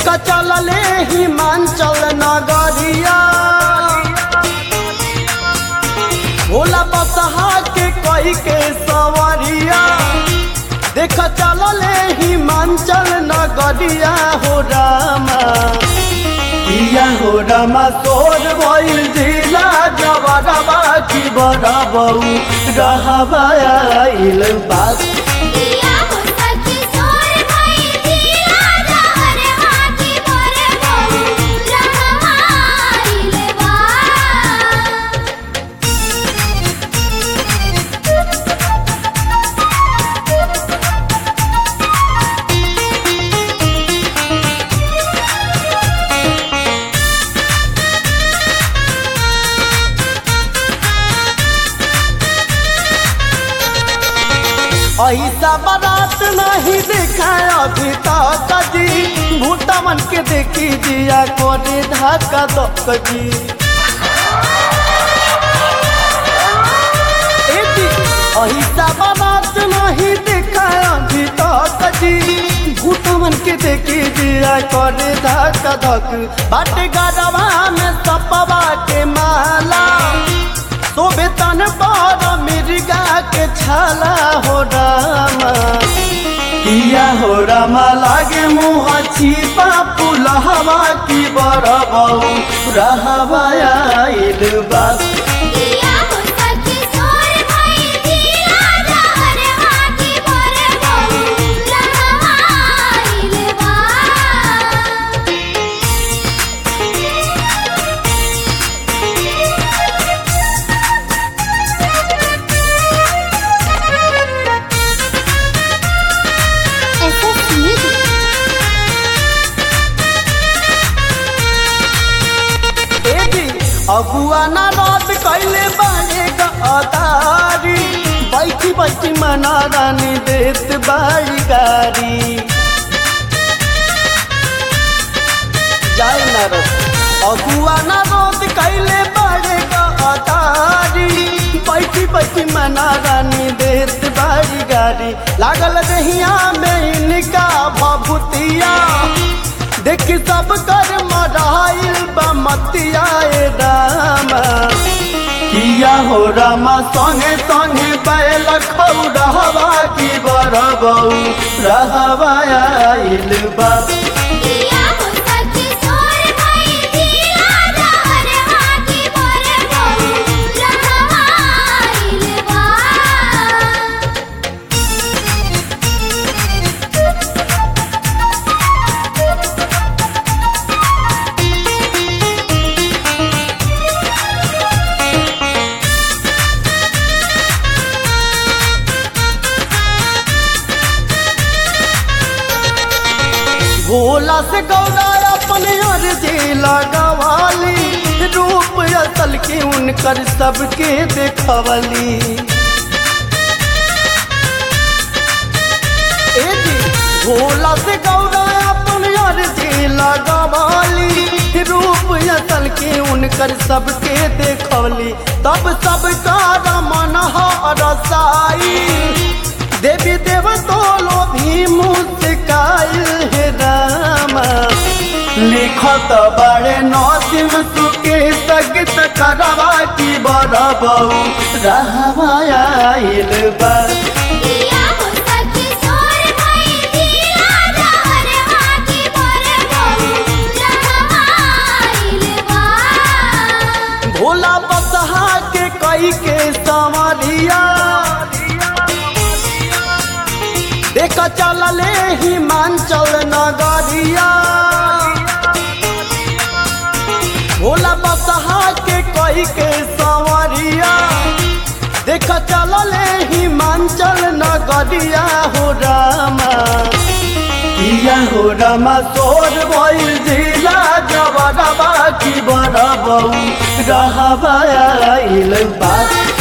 देखा चलले हिमांचल नगरिया भोला बसहा के कई के सवरिया देखा चलले हिमांचल नगरिया हो रामा किया हो रामा सोर भइल जिला जबरबा की बरबऊ रहबा आइल बात दिया हो सखी सोर भई दिया जहर हाथी मोरे बहु रहमाइल बा ऐसा बारात नहीं देखा अभी तक जी भूटा मन के देखी जिया कोने धक्का दक जी ए जी, ऐसा बारात नहीं देखा अभी तक जी भूटा मन के देखी जिया कोने धक्का धक बाटे गरबा में सपवा के माला शोभे तन पर मिर्गा के छाला हो रामा किया हो रामा लागे मुँह छिपा पुलहवा की बरबऊ रहवा आइल बात दिया हो सखी सोर भई दिया जहर हाथी मोरे बहु रहमाइल बा SS Music ए जी अगुआ ना रात कैले बाने का अदारी बैठी बैठी मना रानी देत बाड़ी गारी जाए ना रस अगुआ ना रोद कैले बड़े गाड़ी बैठी बैठी मना रानी देत बाड़ी गाड़ी लागल दहिया में इनका भभूतिया देख सब कर मराइल बमतिया ए रामा किया हो रामा संगे संगे बैल खौरहवा की बरबऊ रहवा आइल बा दिया हो सखी सोर भई दिया जहर हाथी मोरे बहु रहमाइल बा भोला से गौरा अपने अर्जी लगवाली रूप असल के उनकर सबके देखवली ए जी, भोला से गौरा अपने अर्जी लगवाली रूप असल के उनकर सबके देखवली तब सबका रमन रसाई देवी देव तोलो भी मुस्काइल हे रामा लिखत बड़े नौसिम सुके सगत करवा की बरबऊ रहवा आइल बा दिया हो सखी सोर भई दिया जहर हाथी मोरे बहु रहमाइल बा भोला बसहा के कई के संवरिया देख चलले हिमांचल नगरिया भोला बसहा के कई के संवरिया देख चलले हिमांचल नगरिया हो रामा किया हो रामा सोर भइल जिला जबरबा की बरबऊ रहबा आइल बात